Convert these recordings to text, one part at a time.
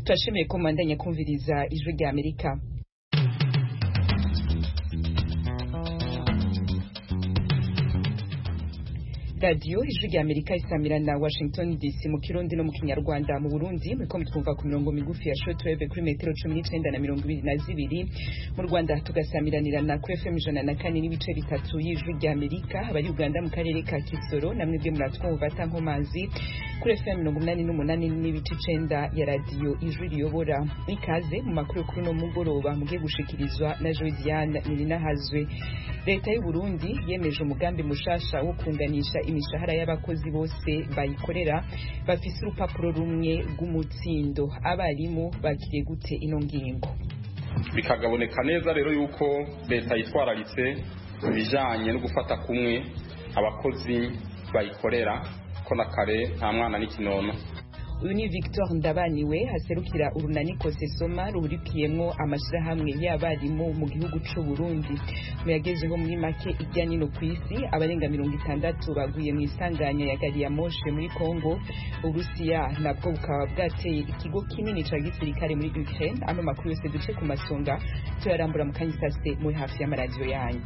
turashimiye ko mubandanya kumviriza ijwi rya amerika radiyo ijwi rya amerika isamira na washington dc mu kirundi no mu kinyarwanda mu burundi muriko mutwumva ku mirongo migufi ya shortwave kuri metero cumi n'icenda na mirongo ibiri na zibiri mu rwanda tugasamiranira na ku fm ijana na kane n'ibice bitatu y'ijwi rya amerika abari uganda mu karere ka kisoro namwe bwe muratwumva atankomazi kuri fm mirongo umunani n'umunani n'ibice icenda ya radiyo ijwi riyobora ikaze mu makuru kuri uno mugoroba mugiye gushikirizwa na jodiane nirinahazwe leta y'u burundi yemeje umugambi mushasha wo kunganisha imishahara y'abakozi bose bayikorera bafise urupapuro rumwe rw'umutsindo abarimu bakiriye gute ino ngingo bikagaboneka neza rero yuko leta yitwararitse ibijanye no gufata kumwe abakozi bayikorera ko na kare nta mwana n'ikinono uyu ni victor ndabaniwe haserukira urunani kosesoma ruhurikiyemwo amashirahamwe y'abarimu mu gihugu c'u burundi muyagezeho muri make irya nino ku isi abarenga mirongo itandatu baguye mu isanganya ya gari ya moshe muri congo uburusiya nabwo bukaba bwateye ikigo kinini ca gisirikare muri ukraine ano makuru yose duce ku masonga tuyarambura mu kanya isase muri hafi y'amaradiyo yanyu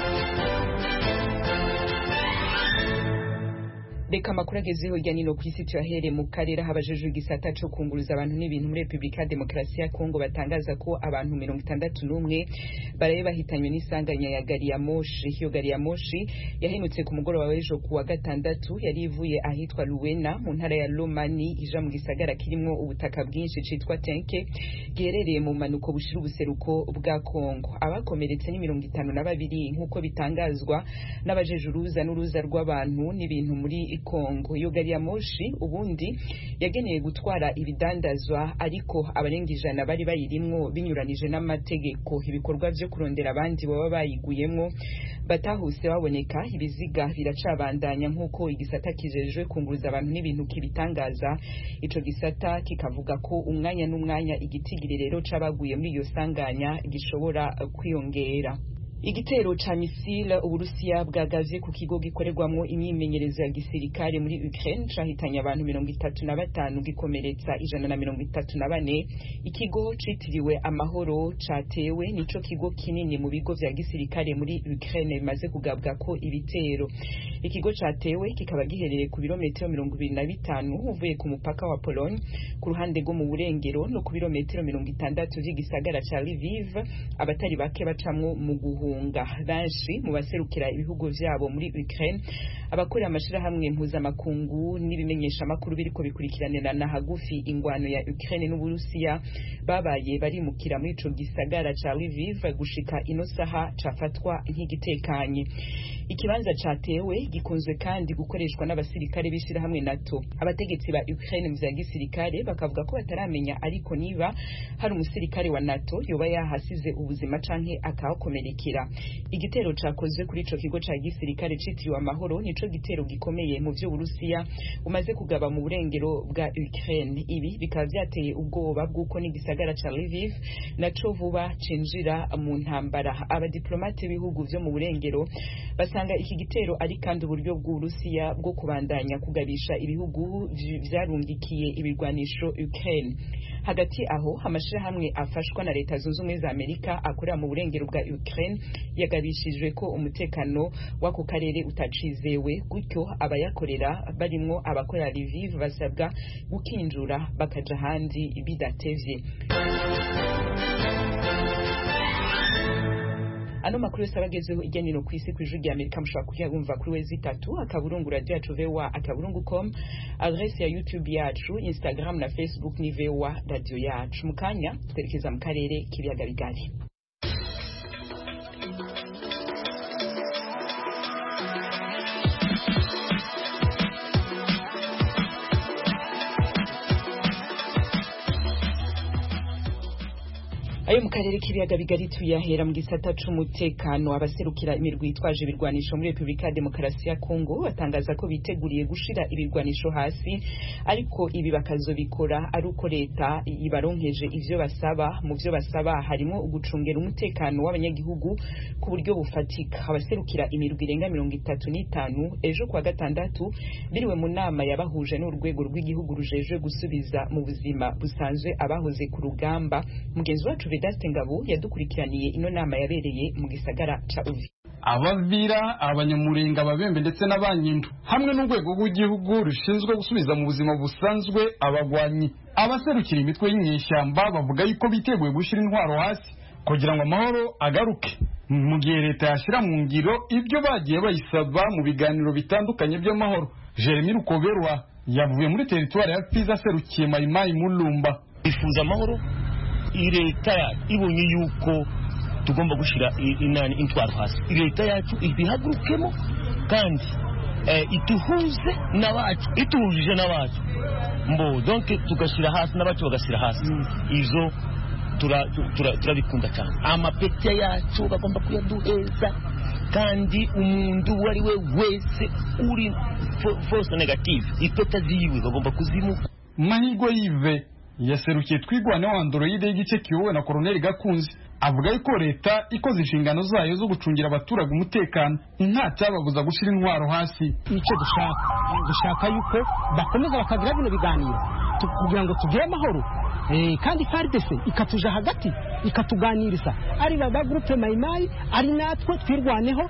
reka amakuru agezeho hirya nino ku isi tuyahere mu karere aho abajejwe igisata co kunguruza abantu n'ibintu muri repubulika ya demokarasi ya kongo batangaza ko abantu mirongo itandatu n'umwe baraye bahitanywe n'isanganya ya gari ya moshi iyo gari ya moshi yahenutse ku mugoroba w'ejo ku wa gatandatu yari ivuye ahitwa luwena mu ntara ya lomani ija mu gisagara kirimwo ubutaka bwinshi citwa tenke giherereye mu manuko bushira ubuseruko bwa kongo abakomeretse ni mirongo itanu na babiri nk'uko bitangazwa n'abajeje uruza n'uruza rw'abantu n'ibintu muri Kongo iyo gari ya moshi ubundi yageneye gutwara ibidandazwa ariko abarenga ijana bari bayirimwo binyuranije n'amategeko ibikorwa vyo kurondera abandi baba bayiguyemwo batahuse baboneka ibiziga biracabandanya nk'uko igisata kijejwe kunguruza abantu n'ibintu kibitangaza ico gisata kikavuga ko umwanya n'umwanya igitigiri rero c'abaguye muri iyo sanganya gishobora kwiyongera igitero ca misile uburusiya bwagavye ku kigo gikorerwamwo imyimenyerezo ya gisirikare muri Ukraine cahitanye abantu mirongo itatu na batanu gikomeretsa ijana na mirongo itatu na bane ikigo citiriwe amahoro catewe nico kigo kinini mu bigo vya gisirikare muri Ukraine bimaze kugabwa ko ibitero ikigo catewe kikaba giherereye ku birometero mirongo ibiri na bitanu uvuye ku mupaka wa Pologne ku ruhande rwo mu burengero no ku birometero mirongo itandatu vy'igisagara ca Lviv abatari bake bacamwo mu guhu guhunga benshi mu baserukira ibihugu vyabo muri Ukraine abakorera amashirahamwe mpuzamakungu n'ibimenyesha amakuru biriko bikurikiranira hagufi ingwano ya Ukraine n'Uburusiya babaye barimukira muri ico gisagara ca Lviv gushika ino saha cafatwa nk'igitekanye ikibanza catewe gikunzwe kandi gukoreshwa n'abasirikare b'ishirahamwe NATO abategetsi ba Ukraine mu vya gisirikare bakavuga ko bataramenya ariko niba hari umusirikare wa NATO yoba yahasize ubuzima canke akahakomerekera igitero cakozwe kuri ico kigo ca gisirikare citiriwe amahoro nico gitero gikomeye mu vy'uburusiya umaze kugaba mu burengero bwa Ukraine ibi bikaba vyateye ubwoba bw'uko n'igisagara ca Lviv naco vuba cinjira mu ntambara abadiplomate b'ibihugu vyo mu burengero basanga iki gitero ari kandi uburyo bw'uburusiya bwo kubandanya kugabisha ibihugu vyarungikiye ibirwanisho Ukraine hagati aho amashirahamwe afashwa na leta zunze ubumwe za Amerika akorera mu burengero bwa Ukraine yagabishijwe ko umutekano w'ako karere utacizewe gutyo abayakorera barimwo abakorera Lviv basabwa gukinjura bakaja ahandi bidatevye ano makuru yose abagezeho irya nino ku isi kw'ijwi rya amerika mushobora kuyabumva kuri wezi itatu akaburungu radio yacu voa akaburungu com adrese ya youtube yacu instagram na facebook ni voa radio yacu mu kanya twerekeza mu karere k'ibiyaga bigari ayo nayo mu karere k'ibiyaga bigari tuyahera mu gisata c'umutekano abaserukira imirwi yitwaje ibirwanisho muri repubulika ya demokarasi ya kongo batangaza ko biteguriye gushira ibirwanisho hasi ariko ibi bakazobikora ari uko leta ibaronkeje ivyo basaba mu vyo basaba harimo ugucungera umutekano w'abanyagihugu ku buryo bufatika abaserukira imirwi irenga mirongo itatu n'itanu ejo kuwa gatandatu biriwe mu nama yabahuje n'urwego rw'igihugu rujejwe gusubiza mu buzima busanzwe abahoze ku rugamba mugenzi wacu Vedaste Ngabo yadukurikiraniye ino nama yabereye mu gisagara ca Uvi abavira abanyamurenga ababembe ndetse n'abanyindu hamwe n'urwego rw'igihugu rushinzwe gusubiza mu buzima busanzwe abagwanyi abaserukira imitwe y'inyeshyamba bavuga yuko biteguye gushyira intwaro hasi kugira ngo amahoro agaruke mu gihe leta yashyira mu ngiro ibyo bagiye bayisaba mu biganiro bitandukanye by'amahoro jeremy rukoberwa yavuye muri teritwari ya piza aserukiye mayimayi mulumba bifuza amahoro leta ibonye yuko tugomba gushyira inani intwaro hasi leta yacu ibihagurukemo kandi ituhuze n'abacu ituhujije n'abacu mbo donke tugashyira hasi n'abacu bagashyira hasi izo turabikunda cyane amapeti yacu bagomba kuyaduheza kandi umuntu uwo ari we wese uri force negative ipeta ziwe bagomba kuzimuka mahirwe yive yaserukiye twigwaneho androide y'igice kiyobowe na koroneli gakunzi avuga yuko leta ikoze inshingano zayo zo gucungira abaturage umutekano nta cyababuza gushyira intwaro hasi icyo dushaka dushaka yuko bakomeza bakagira bino biganiro kugira ngo tugire amahoro kandi faridese ikatuja hagati ikatuganiriza ari baba gurupe mayimayi ari natwe twirwaneho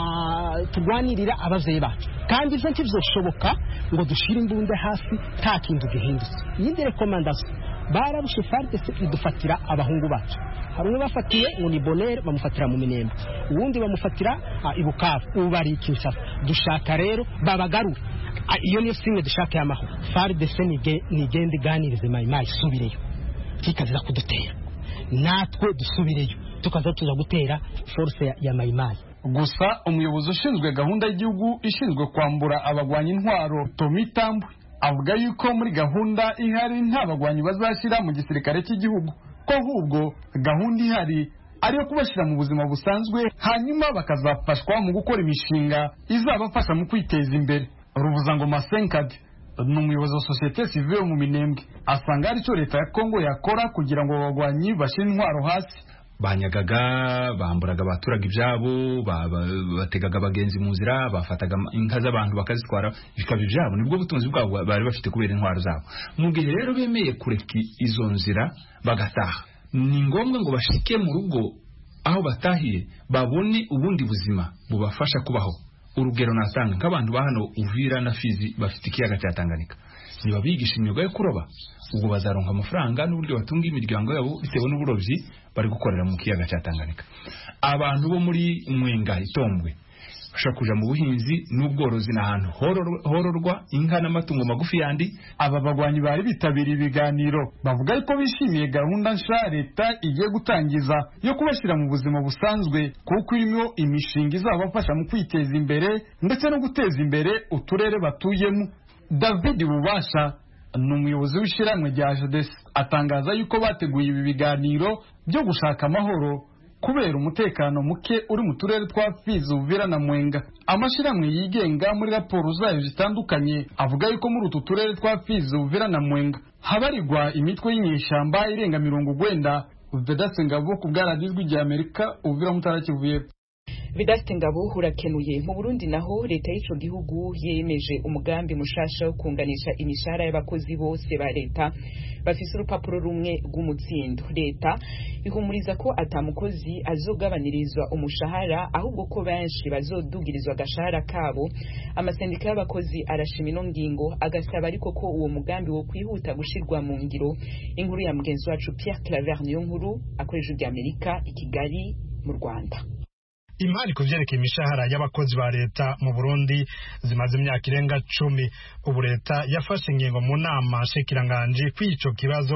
turwanirira ababyeyi bacu kandi ibyo ntibizoshoboka ngo dushyire imbunda hasi nta kintu gihindutse iyindi rekomandasiyo barabushe faridese idufatira abahungu bacu hari umwe bafatiye ngo ni bonere bamufatira mu minembe uwundi bamufatira i bukavu ubu bari i kinshasa dushaka rero babagarure iyo niyo simwe dushaka y'amahoro faridese nigenda iganirize mayimayi isubireyo kikaziza kudutera natwe dusubireyo tukaza tuza gutera force ya mayimayi gusa umuyobozi ushinzwe gahunda y'igihugu ishinzwe kwambura abagwanya intwaro tomi tambwe avuga yuko muri gahunda ihari nta bagwanyi bazashyira mu gisirikare cy'igihugu ko ahubwo gahunda ihari ariyo kubashyira mu buzima busanzwe hanyuma bakazafashwa mu gukora imishinga izabafasha mu kwiteza imbere ruvuzangoma senkadi ni umuyobozi wa sosiyete sivile mu minembwe asanga hari icyo leta ya kongo yakora kugira ngo abagwanyi bashyire intwaro hasi banyagaga bamburaga abaturage ibyabo bategaga abagenzi mu nzira bafataga inka z'abantu bakazitwara bikaba ibyabo nibwo butunzi bwabo bari bafite kubera intwaro zabo mu gihe rero bemeye kureka izo nzira bagataha ni ngombwa ngo bashike mu rugo aho batahiye babone ubundi buzima bubafasha kubaho urugero natanga nk'abantu ba hano uvira na fizi bafite ikiyaga cya tanganyika ntibabigisha imyuga yo kuroba ubwo bazaronka amafaranga n'uburyo batunga imiryango yabo bitewe n'uburobyi bari gukorera mu kiyaga cya tanganyika abantu bo muri mwenga itombwe bashobora kuja mu buhinzi n'ubworozi ni ahantu hororwa inka n'amatungo magufi yandi aba bagwanyi bari bitabiriye ibiganiro bavuga yuko bishimiye gahunda nsha leta igiye gutangiza yo kubashyira mu buzima busanzwe kuko irimo imishinga izabafasha mu kwiteza imbere ndetse no guteza imbere uturere batuyemo david bubasha ni umuyobozi w'ishyirahamwe rya jadesi atangaza yuko bateguye ibi biganiro byo gushaka amahoro kubera umutekano muke uri mu turere twa fizi uvira na mwenga amashyirahamwe yigenga muri raporo zayo zitandukanye avuga yuko muri utu turere twa fizi uvira na mwenga habarirwa imitwe y'inyeshyamba irenga mirongo ugwenda vedase ngabo ku bwaradijwi rya amerika uvira mutara kivuye Vidaste Ngabo urakenuye mu Burundi naho leta y'ico gihugu yemeje umugambi mushasha wo kunganisha imishahara y'abakozi bose ba leta bafise urupapuro rumwe rw'umutsindo leta ihumuriza ko atamukozi azogabanirizwa umushahara ahubwo ko benshi bazodugirizwa agashahara kabo amasendika y'abakozi arashima ino ngingo agasaba ariko ko uwo mugambi wo kwihuta gushirwa mu ngiro inkuru ya mugenzi wacu Pierre Claver niyo nkuru akoresha ijwi Amerika i Kigali mu Rwanda imari ku byerekeye imishahara y'abakozi ba leta mu burundi zimaze imyaka irenga cumi ubu leta yafashe ingingo mu nama nshikiranganji kw'ico kibazo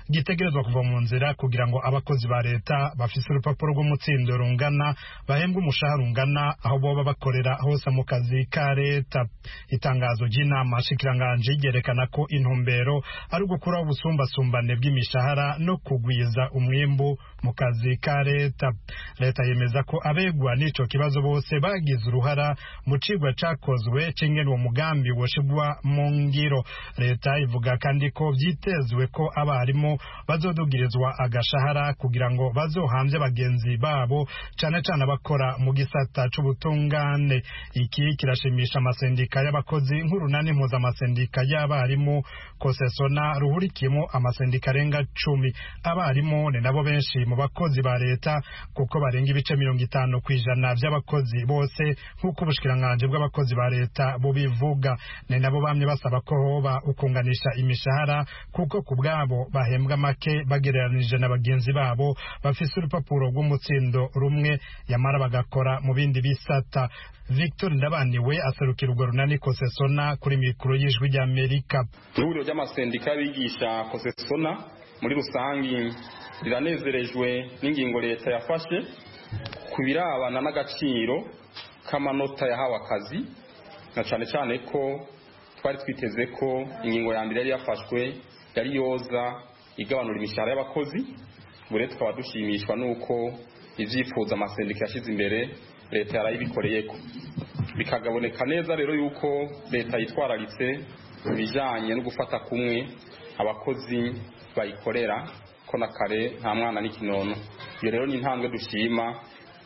gitegerezwa kuva mu nzira kugira ngo abakozi ba leta bafise urupapuro rw'umutsindo rungana bahembwe umushahara ungana aho boba bakorera hose mu kazi ka leta itangazo ry'inama shikiranganji ryerekana ko intumbero ari ugukuraho ubusumbasumbane bw'imishahara no kugwiza umwimbu mu kazi ka leta leta yemeza ko abegwa n'ico kibazo bose bagize uruhara mu cigwa cakozwe c'ingene uwo mugambi woshigwa mu ngiro leta ivuga kandi ko vyitezwe ko abarimu bazodugirizwa agashahara kugira ngo bazohamvye bagenzi babo cane cane abakora mu gisata c'ubutungane iki kirashimisha amasendika y'abakozi nk'urunani mpuzamasendika y'abarimu kosesona ruhurikiyemo amasendika arenga cumi abarimu ni nabo benshi mu bakozi ba leta kuko barenga ibice mirongo itanu ku ijana vy'abakozi bose nk'uko ubushikiranganji bw'abakozi ba leta bubivuga ni nabo bamye basaba ko hoba ukunganisha imishahara kuko ku bwabo bahembwa make bagereranije na bagenzi babo bafise urupapuro rw'umutsindo rumwe yamara bagakora mu bindi bisata victor ndabaniwe aserukira urwo runani kosesona kuri mikoro y'ijwi ry'amerika ihuriro ry'amasendika y'abigisha kosesona muri rusangi riranezerejwe n'ingingo leta yafashe ku birabana n'agaciro k'amanota yahawe akazi na cyane cyane ko twari twiteze ko ingingo ya mbere yari yafashwe yari yoza igabanura imishahara y'abakozi ubu rero tukaba dushimishwa n'uko ibyifuzo amasendika yashyize imbere leta yarayibikoreye ko bikagaboneka neza rero yuko leta yitwararitse ibijyanye no gufata kumwe abakozi bayikorera ko na kare nta mwana n'ikinono iyo rero ni intambwe dushima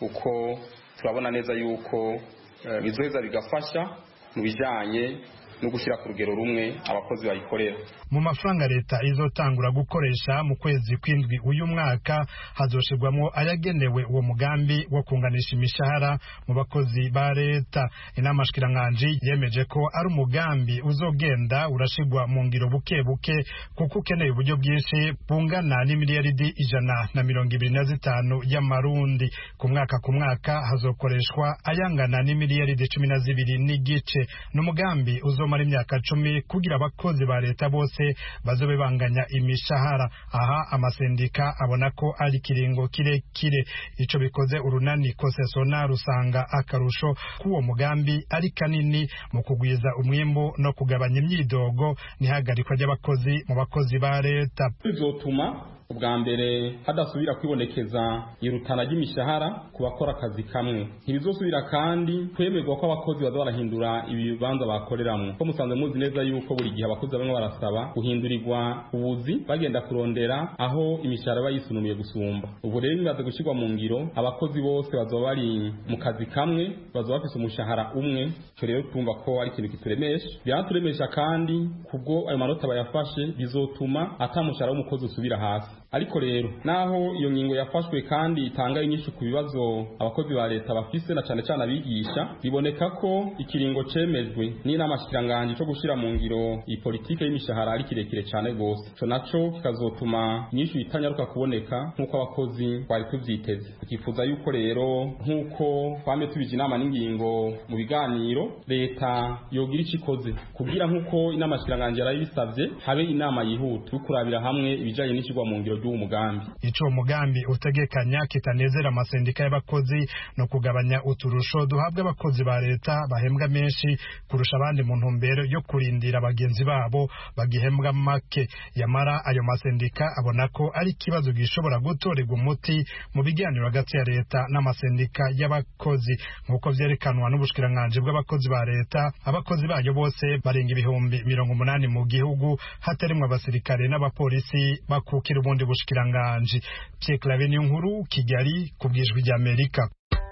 uko turabona neza yuko bizoheza bigafasha mu bijyanye no gushyira ku rugero rumwe abakozi bayikorera mu mafaranga leta izotangura gukoresha mu kwezi kw'indwi uyu mwaka hazoshirwamo ayagenewe uwo mugambi wo kunganisha imishahara mu bakozi ba leta inama shikiranganji yemeje ko ari umugambi uzogenda urashirwa mu ngiro buke buke kuko ukeneye uburyo bwinshi bungana n'imiliyaridi ijana na mirongo ibiri na zitanu y'amarundi ku mwaka ku mwaka hazokoreshwa ayangana n'imiliyaridi cumi na zibiri n'igice ni umugambi uzomara imyaka cumi kugira abakozi ba leta bose bazobe banganya imishahara aha amasendika abona ko ari ikiringo kirekire ico bikoze urunani kosesona rusanga akarusho k'uwo mugambi ari kanini mu kugwiza umwimbu no kugabanya imyidogo n'ihagarikwa ry'abakozi mu bakozi ba leta bizotuma ubwa mbere hadasubira kwibonekeza irutana ry'imishahara ku bakora akazi kamwe ntibizosubira kandi kwemerwa ko abakozi baza barahindura ibibanza bakoreramwo ko musanzwe muzi neza yuko buri gihe abakozi bamwe barasaba guhindurirwa ubuzi bagenda kurondera aho imishahara iba yisunumiye gusumba ubu rero bimaze gushyirwa mu ngiro abakozi bose bazoba bari mu kazi kamwe bazoba bafise umushahara umwe icyo rero twumva ko ari ikintu kituremesha biraturemesha kandi kubwo ayo manota bayafashe bizotuma ata mushahara w'umukozi usubira hasi ariko rero naho iyo ngingo yafashwe kandi itanga inyinshi ku bibazo abakozi ba leta bafise na cane cane abigisha biboneka ko ikiringo cemejwe n'inama shikiranganji co gushira mu ngiro iyi politike y'imishahara ari kirekire cane gose ico naco kikazotuma inyinshi itanyaruka kuboneka nk'uko abakozi twari tuvyiteze tukifuza yuko rero nk'uko twame tubije inama n'ingingo mu biganiro leta yogira ico ikoze kugira nk'uko inama shikiranganji yarayibisavye habe inama yihuta yo kurabira hamwe ibijanye n'icigwa mu ngiro ry'uwo mugambi ico uwo mugambi utegekanya kitanezera amasendika y'abakozi no kugabanya uturusho duhabwa abakozi ba leta bahembwa menshi kurusha abandi mu ntumbero yo kurindira bagenzi babo bagihembwa make yamara ayo masendika abona ko ari ikibazo gishobora gutorerwa umuti mu biganiro hagati ya leta n'amasendika y'abakozi nk'uko vyerekanwa n'ubushikiranganji bw'abakozi ba leta abakozi bayo bose barenga ibihumbi mirongo umunani mu gihugu hatarimwo abasirikare n'abapolisi bakukira ubundi bushikiranganji Pierre Claver nkuru Kigali ku bwijwi rya Amerika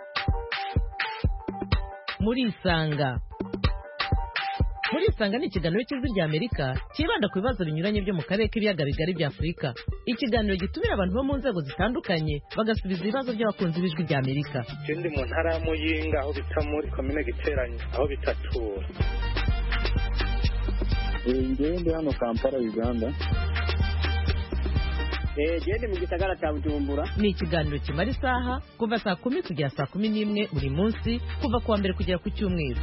muri isanga muri isanga ni ikiganiro cy'ijwi rya amerika cyibanda ku bibazo binyuranye byo mu karere k'ibiyaga bigari bya afurika ikiganiro gitumira abantu bo mu nzego zitandukanye bagasubiza ibibazo by'abakunzi b'ijwi rya amerika ikindi mu ntara ya muyinga aho bita muri komine giteranye aho bita tura ngewe ndi hano kampala uganda gende mu gisagara cya bujumbura ni ikiganiro kimara isaha kuva saa kumi kugera saa kumi n'imwe buri munsi kuva ku wa mbere kugera ku cyumweru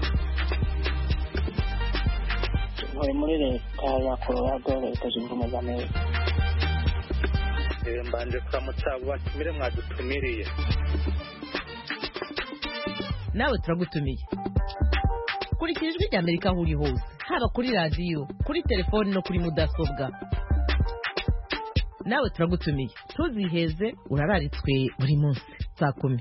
ntuye muri leta ya colorado leta zunze ubumwe za amerika Eh, mbanje kuramutsa abo batumire mwadutumiriye nawe turagutumiye kurikira ijwi rya amerika aho uri hose haba kuri radiyo kuri telefoni no kuri mudasobwa nawe turagutumiye ntuziheze urararitswe buri munsi saa kumi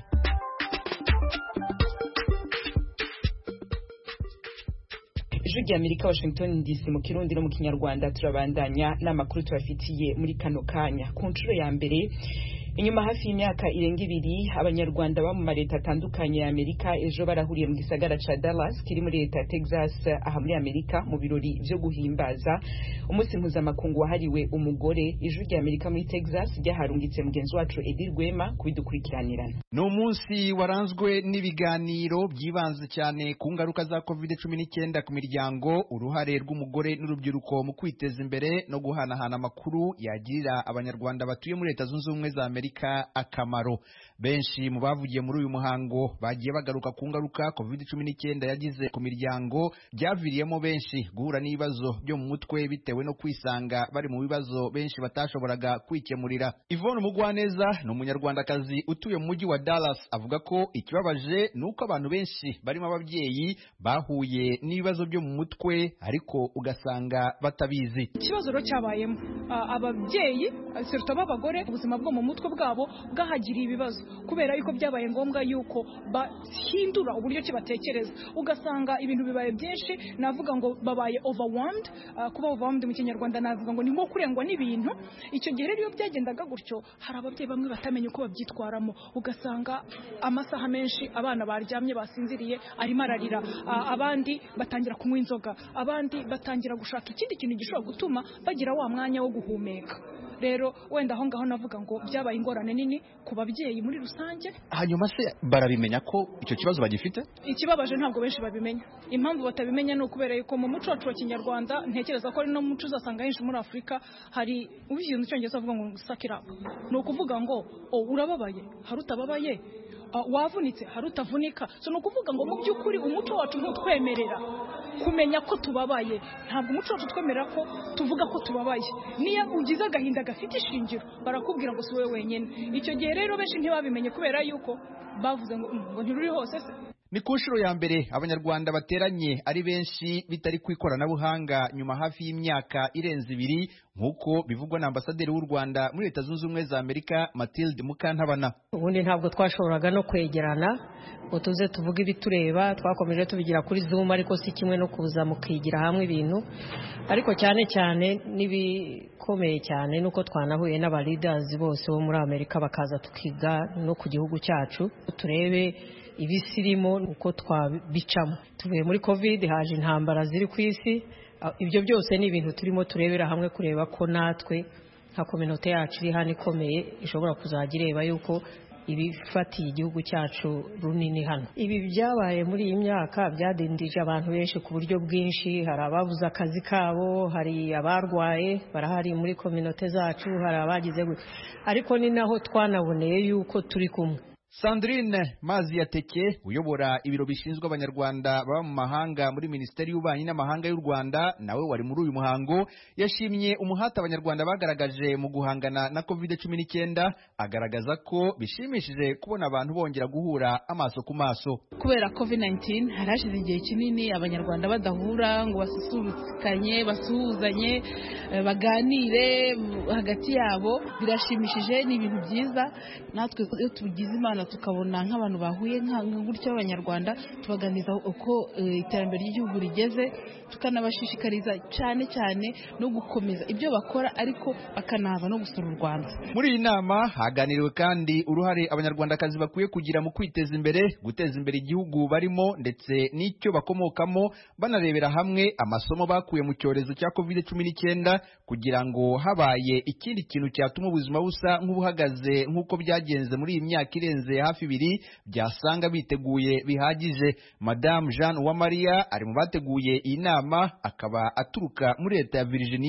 ijwi rya amerika washington dc mu kirundi no mu kinyarwanda turabandanya n'amakuru tubafitiye muri kano kanya ku nshuro ya mbere inyuma hafi y'imyaka irenga ibiri abanyarwanda baba mu maleta atandukanye ya amerika ejo barahuriye mu gisagara ca dallas kiri muri leta ya texas aha muri amerika mu birori vyo guhimbaza umunsi mpuzamakungu wahariwe umugore ijwi rya amerika muri texas ryaharungitse mugenzi wacu edi rwema kubidukurikiranirana ni umunsi waranzwe n'ibiganiro byibanze cyane ku ngaruka za covid cumi n'icyenda ku miryango uruhare rw'umugore n'urubyiruko mu kwiteza imbere no guhanahana amakuru yagirira abanyarwanda batuye muri leta zunze ubumwe za amerika akamaro benshi mu bavugiye muri uyu muhango bagiye bagaruka ku ngaruka covid cumi n'icyenda yagize ku miryango byaviriyemo benshi guhura n'ibibazo byo mu mutwe bitewe no kwisanga bari mu bibazo benshi batashoboraga kwikemurira ivone umugwaneza ni umunyarwandakazi utuye mu mujyi wa dallas avuga ko ikibabaje ni uko abantu benshi barimo ababyeyi bahuye n'ibibazo byo mu mutwe ariko ugasanga batabizi ikibazo rero cyabayemo Ah, ababyeyi seruta b'abagore ubuzima bwo mu mutwe bwabo bwahagiriye ibibazo kubera yuko byabaye ngombwa yuko bahindura uburyo ki batekereza ugasanga ibintu bibaye byinshi navuga ngo babaye overwhelmed Ah, kuba overwhelmed mu kinyarwanda navuga ngo ni nko kurengwa n'ibintu icyo gihe rero iyo byagendaga gutyo hari ababyeyi bamwe batamenya uko babyitwaramo ugasanga amasaha menshi abana baryamye basinziriye arimo ararira Ah, abandi batangira kunywa inzoga abandi batangira gushaka ikindi kintu gishobora gutuma bagira wa mwanya wo guhumeka rero wenda aho ngaho navuga ngo byabaye ingorane nini ku babyeyi muri rusange hanyuma se barabimenya ko icyo kibazo bagifite ikibabaje ntabwo benshi babimenya impamvu batabimenya ni ukubera yuko mu muco wacu wa kinyarwanda ntekereza ko ari no muco uzasanga henshi muri afurika hari ubivuze mu cyongereza bavuga ngo sakirapu ni ukuvuga ngo o urababaye hari utababaye Ah, wavunitse hari utavunika so ni ukuvuga ngo mu by'ukuri umuco wacu ntutwemerera kumenya ko tubabaye ntabwo umuco wacu utwemerera ko tuvuga ko tubabaye niyo ugize agahinda gafite ishingiro barakubwira ngo si wowe wenyine icyo gihe rero benshi ntibabimenye kubera yuko bavuze ngo "Mm, ngo ntiruri hose se ni ku nshuro ya mbere abanyarwanda bateranye ari benshi bitari ku ikoranabuhanga nyuma hafi y'imyaka irenze ibiri nk'uko bivugwa na ambasaderi w'u rwanda muri leta zunze ubumwe za amerika matilde mukantabana ubundi ntabwo twashoboraga no kwegerana ngo tuze tuvuge ibitureba twakomeje tubigira kuri zoom ariko si kimwe no kuza mukigira hamwe ibintu ariko cyane cyane n'ibikomeye cyane nuko twanahuye n'aba leaders bose bo muri amerika bakaza tukiga no ku gihugu cyacu turebe ibisirimo uko twabicamo tuvuye muri covid haje intambara ziri ku isi Ah, ibyo byose ni ibintu turimo turebera hamwe kureba ko natwe nka kominote yacu iri hano ikomeye ishobora kuzajya ireba yuko ibifatiye igihugu cyacu runini hano ibi byabaye muri iyi myaka byadindije abantu benshi ku buryo bwinshi hari ababuze akazi kabo hari abarwaye barahari muri kominote zacu hari abagize gutya ariko ni naho twanaboneye yuko turi kumwe sandrine mazi yateke uyobora ibiro bishinzwe abanyarwanda baba mu mahanga muri minisiteri y'ububanyi n'amahanga y'u rwanda nawe wari muri uyu muhango yashimye umuhate abanyarwanda bagaragaje mu guhangana na covid cumi n'icyenda agaragaza ko bishimishije kubona abantu bongera guhura amaso ku maso kubera covid 19 hari hashize igihe kinini abanyarwanda badahura ngo basusurukanye basuhuzanye eh, baganire mm, hagati yabo birashimishije ni ibintu byiza natwe iyo tugize imana tukabona nk'abantu bahuye nka nka gutya b'abanyarwanda tubaganiza uko eh, iterambere ry'igihugu rigeze tukanabashishikariza cyane cyane no gukomeza ibyo bakora ariko bakanaza no gusura u rwanda muri iyi nama haganiriwe kandi uruhare abanyarwandakazi bakwiye kugira mu kwiteza imbere guteza imbere igihugu barimo ndetse n'icyo bakomokamo banarebera hamwe amasomo bakuye mu cyorezo cya covid cumi n'icyenda kugira ngo habaye ikindi kintu cyatuma ubuzima busa nk'ubuhagaze nk'uko byagenze muri iyi myaka irenze hafi ibiri byasanga biteguye bihagije madamu jeanne uwamariya ari mu bateguye iyi nama akaba aturuka muri leta ya virginia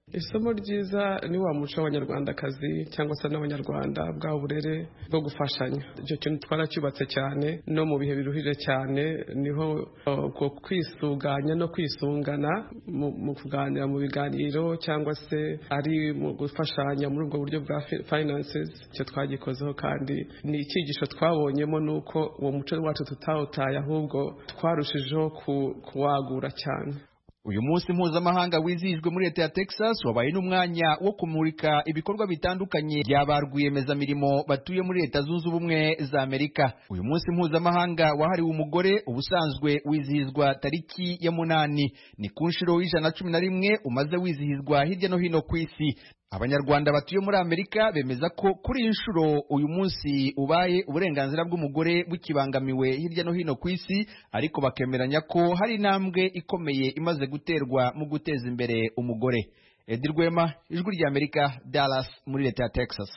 isomo ryiza ni wa muco w'abanyarwandakazi cyangwa se n'abanyarwanda bwa burere bwo gufashanya icyo kintu twaracyubatse cyane no mu bihe biruhije cyane niho ubwo kwisuganya no kwisungana mu kuganira mu biganiro cyangwa se ari mu gufashanya muri ubwo buryo bwa finances icyo twagikozeho kandi ni icyigisho twabonyemo ni uko uwo muco wacu tutawutaye ahubwo twarushijeho kuwagura cyane uyu munsi mpuzamahanga wizihijwe muri leta ya texas wabaye n'umwanya wo kumurika ibikorwa bitandukanye bya ba rwiyemezamirimo batuye muri leta zunze ubumwe za amerika uyu munsi mpuzamahanga wahariwe umugore ubusanzwe wizihizwa tariki ya munani ni ku nshuro y'ijana na cumi na rimwe umaze wizihizwa hirya no hino ku isi abanyarwanda batuye muri amerika bemeza ko kuri iyi nshuro uyu munsi ubaye uburenganzira bw'umugore bukibangamiwe hirya no hino ku isi ariko bakemeranya ko hari intambwe ikomeye imaze guterwa mu guteza imbere umugore edi rwema ijwi rya amerika dallas muri leta ya texas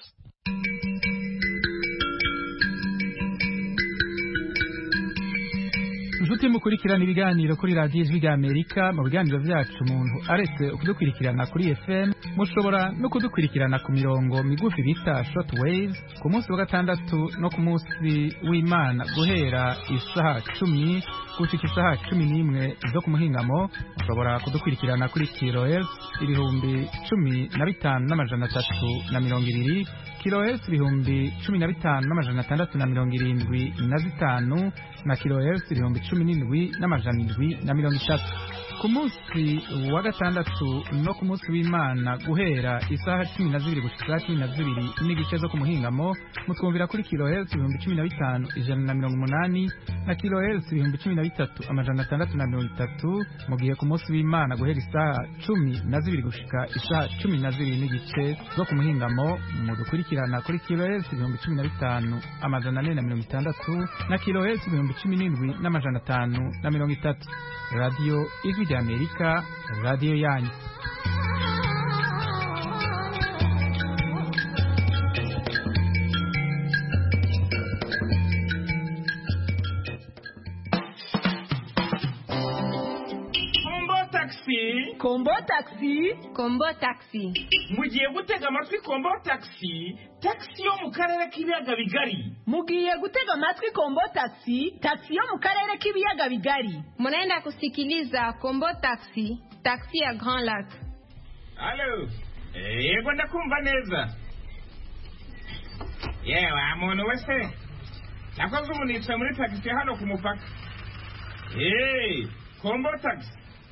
inshuti mukurikirana ibiganiro kuri radiyo ijwi rya amerika mu biganiro byacu umuntu aretse kudukurikirana kuri fm mushobora no kudukurikirana ku mirongo migufi bita short wave ku munsi wa gatandatu no ku munsi w'imana guhera isaha cumi gushika isaha cumi n'imwe zo ku muhingamo mushobora kudukurikirana kuri kilohertz ibihumbi cumi na bitanu n'amajana atatu na mirongo ibiri kilohertz ibihumbi cumi na bitanu n'amajana atandatu na mirongo irindwi na zitanu na kilohertz ibihumbi cumi n'indwi n'amajana indwi na mirongo itatu ku munsi wa gatandatu no ku munsi w'imana guhera isaha cumi na zibiri gushika isaha cumi na zibiri n'igice zo ku muhingamo mutwumvira kuri kilohertz ibihumbi cumi na bitanu ijana na mirongo umunani na kilohertz ibihumbi cumi na bitatu amajana atandatu na mirongo itatu mu gihe ku munsi w'imana guhera isaha cumi na zibiri gushika isaha cumi na zibiri n'igice zo ku muhingamo mudukurikirana kuri kilohertz ibihumbi cumi na bitanu amajana ane na mirongo itandatu na kilohertz ibihumbi cumi n'indwi n'amajana atanu na mirongo itatu radiyo ijwi rya amerika radiyo yanyu kombo taxi kombo taxi kombo taxi mugiye gutega amatwi kombo taxi taxi yo mu karere k'ibiyaga bigari mugiye gutega amatwi kombo taxi taxi yo mu karere k'ibiyaga bigari munaenda kusikiliza kombo taxi taxi ya grand lac halo yego ndakumva neza yewe muntu wese nakoze umunitse muri taxi hano ku mupaka Hey, kombo taxi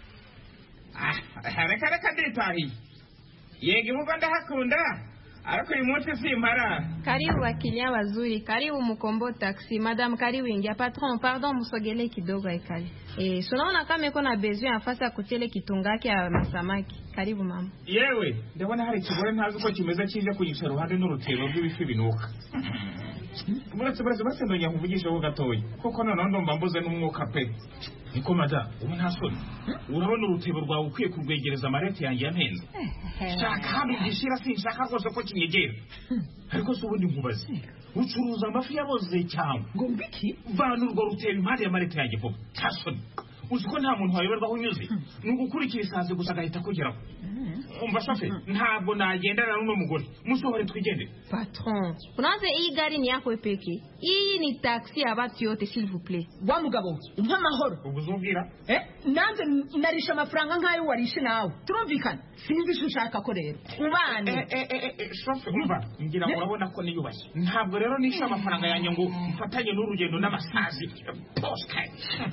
Ah, reka reka nditahiye yego imuga ndahakunda ariko uyu munsi simpara karibu wakilia wazuri karibu mkombo taxi madam karibu ingia patron pardon musogele kidogo aikali eh sunaona kama iko na besoin afasi ya kutele kitungaki ya masamaki karibu mama yewe ndabona hari ikigore ntazi uko kimeze kije kunyica iruhande n'urutebo rw'ibifi binuka buretse buretse buretse ndongera nkuvugisheho gatoya kuko noneho ndumva mbuze n'umwuka pe niko mada ubu nta soni urabona urutebo rwawe ukwiye kurwegereza amarete yanjye yampenze shaka hano gishira sinshaka rwose ko kinyegera ariko se ubundi nkubaze ucuruza amafi yaboze cyangwa ngo mbiki vana urwo rutebo impande y'amarete yanjye vuba nta soni uzi ko nta muntu wayoberwa aho unyuze ni ugukurikira isazi gusa agahita akugeraho umva shofe ntabwo nagendana n'uno mugore musohore twigendere patron unaanza hii gari ni yako peke hii ni taxi ya watu yote s'il vous plaît wa mugabo umpa amahoro ubwo uzubwira eh nanze narisha amafaranga nk'ayo warishe nawe turumvikana sinzi icyo ushaka ko rero ubane shofe umva ngira ngo urabona ko niyubashye ntabwo rero nishe amafaranga yanjye ngo mfatanye n'urugendo n'amasazi posita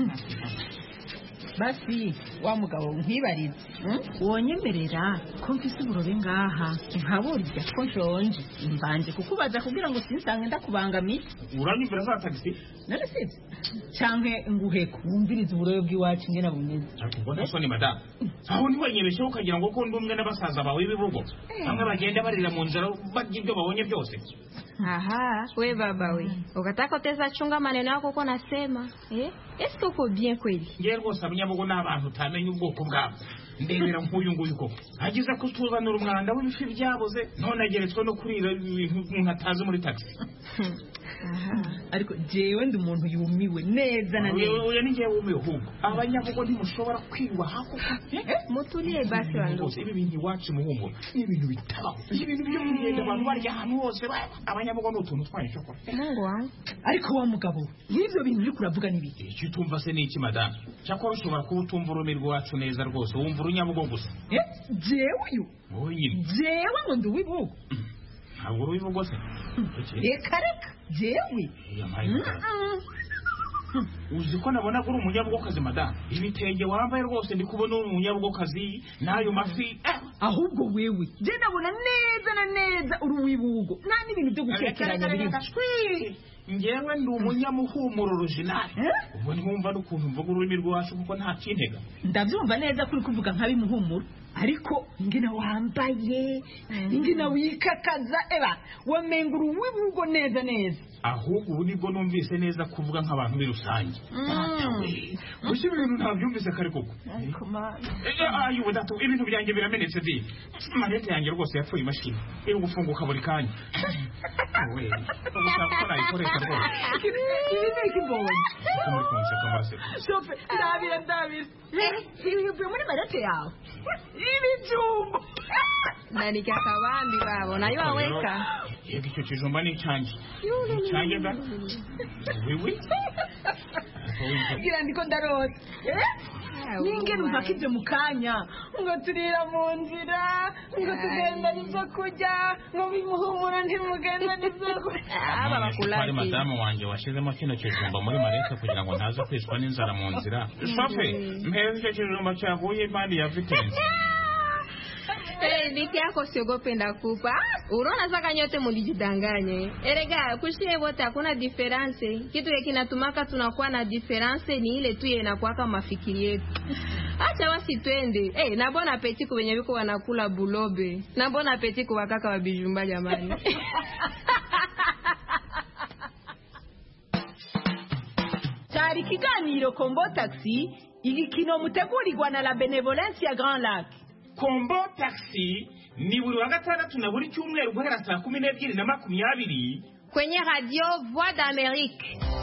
basi wa mugabo nkwibarize wonyemerera ko mfise uburobe ngaha nkaburya ko nshonje mbanje kukubaza kugira ngo sinsange ndakubangamiye uranyumvira za tagisi none sinzi canke nguheko wumvirize uburobe bw'iwacu ingene bumeze ubwo nta soni madamu aho ntiwenyebesheho ukagira ngo ko ndi umwe n'abasaza bawe b'ibibugo bamwe bagenda barira mu nzira barya ibyo babonye byose aha we baba we ukataka uteza chunga maneno yako uko nasema eh eske uko bien kweli ngewe rwose abanyabugo ni abantu utamenya ubwoko bwabo ndebera nk'uyu nguyu koko agize kutuzanira umwanda w'ibifi byaboze none ageretswe no kurira ibintu umuntu atazi muri taxi ariko jewe ndi umuntu yumiwe neza na neza uyu ni njyewe wumiwe ahubwo abanyabugo ntimushobora kwiyubaha koko mutulie basi wandugu Rwose ibi bintu iwacu muhumuro ni ibintu bitabaho ibintu byo kugenda abantu barya ahantu hose ba- abanyabugo ni utuntu twanyu shokora mungu wangu ariko wa mugabo n'ibyo bintu uri kuravuga ni biki icyo utumva se ni iki madamu cyakora ushobora kuba utumva ururimi rwacu neza rwose wumva urunyabugo gusa Eh, jewe uyu wowe nyine jewe ngo ndi uw'ibihugu ntabwo urubivugo se reka reka jewe Yampaye gutanga. uzi ko nabona ko uri umunyabugokazi madamu ibitenge wambaye rwose ndi kubona uri umunyabugokazi n'ayo mafi eh, ahubwo wewe je ndabona neza na neza uri uw'ibihugu nta n'ibintu byo gukekeranya birimo ngewe ndi umunyamuhumuro original ubwo ntiwumva n'ukuntu mvuga ururimi rwacu kuko nta kintega ndabyumva neza ko uri kuvuga nk'abimuhumuro ariko ingina wambaye ingina wikakaza eba wamenga uri uw'ibihugu neza neza ahubwo ubu nibwo numvise neza kuvuga nk'abantu muri rusange gusa ibintu ntabyumvise kare koko ayo data ibintu byanjye biramenetse di marete yanjye rwose yapfuye imashini iri gufunguka buri kanya we ushaka ko nayikoresha rwose ibi ni ikibonye kuko muri kunseka muraseka shofe ndabira ndabira ibivuye muri marete yawe ibijumba ndarya akabambi babo nayo waweka yego icyo kijumba ni icyanjye icyanjye da wiwi gira ndiko ndarota ningene mpaka ibyo mu kanya ngo turira mu nzira ngo tugendane ibyo kurya ngo bimuhumura ntimugendane ibyo kurya hari madamu wanjye washyizemo kino kijumba muri marete kugira ngo ntaza kwicwa n'inzara mu nzira shofe mpeza icyo kijumba cyaguye impande ya vitensi Hey, biti yako siogope ndakupa. Unaona saka nyote mulijidanganye. Erega kushie wote hakuna difference. Kitu ye kinatumaka tunakuwa na difference ni ile tu inakuwaka mafikiri yetu. Acha basi twende. Eh, na bona apeti kwenye viko wanakula bulobe. Na bona apeti kwa kaka wa bijumba jamani. cyari ikiganiro kombo taxi igikino mutegurirwa na la benevolence ya grand lac kombo taxi ni buri wa gatandatu na buri cyumweru guhera saa kumi n'ebyiri na makumyabiri Kwenye radio Voix d'Amérique.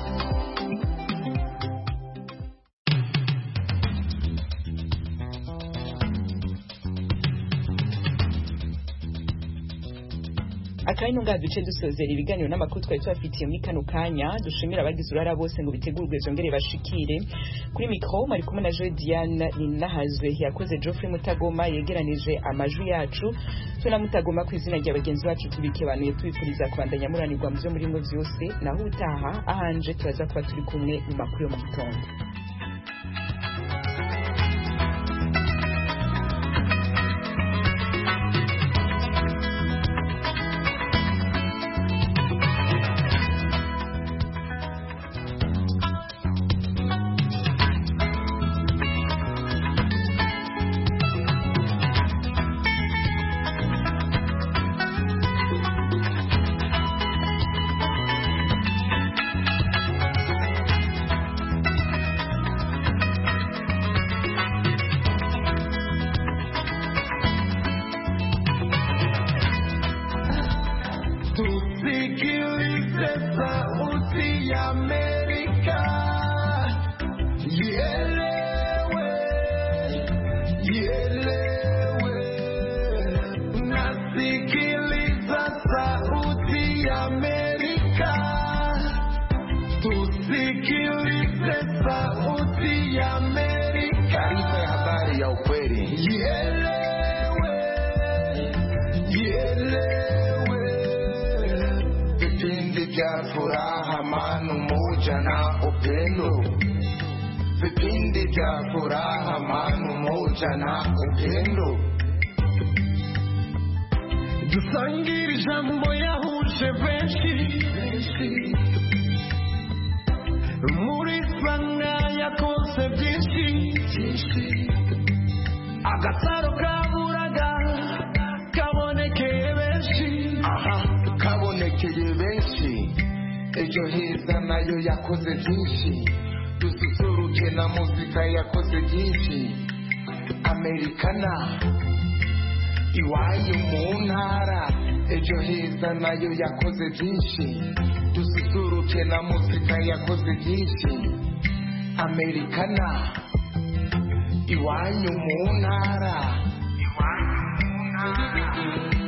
akanya ngaha duce dusozera ibiganiro n'amakuru twari tubafitiye muri kano kanya dushimira abagize uruhara bose ngo bitegurwe zongere bashikire kuri mikoro mari kumwe na joe diane ninahazwe yakoze geoffrey mutagoma yegeranije amajwi yacu tunamutagoma ku izina rya bagenzi bacu tubikebanuye tubifuriza kubandanya muranirwa mu byo murimo byose naho utaha ahanje turaza kuba turi kumwe mu makuru yo mu gitondo Tusikilize sauti ya Amerika, ielewe, ielewe. Nasikiliza sauti ya Amerika, tusikilize sauti ya Amerika. Taarifa ya habari ya ukweli. Ielewe, ielewe vipindi vya furaha, amani, umoja na upendo, vipindi vya furaha, amani, umoja na upendo. Dusangire ijambo yahuje benshi muri sanga yakoze byinshi agasaro kaburaga kabonekeye benshi aha kabonekeye benshi ejo heza nayo yakoze byinshi dususuruke na muzika yakoze byinshi amerikana iwanyu mu ntara ejo heza nayo yakoze byinshi dususuruke na muzika yakoze byinshi amerikana iwanyu mu ntara iwanyu mu ntara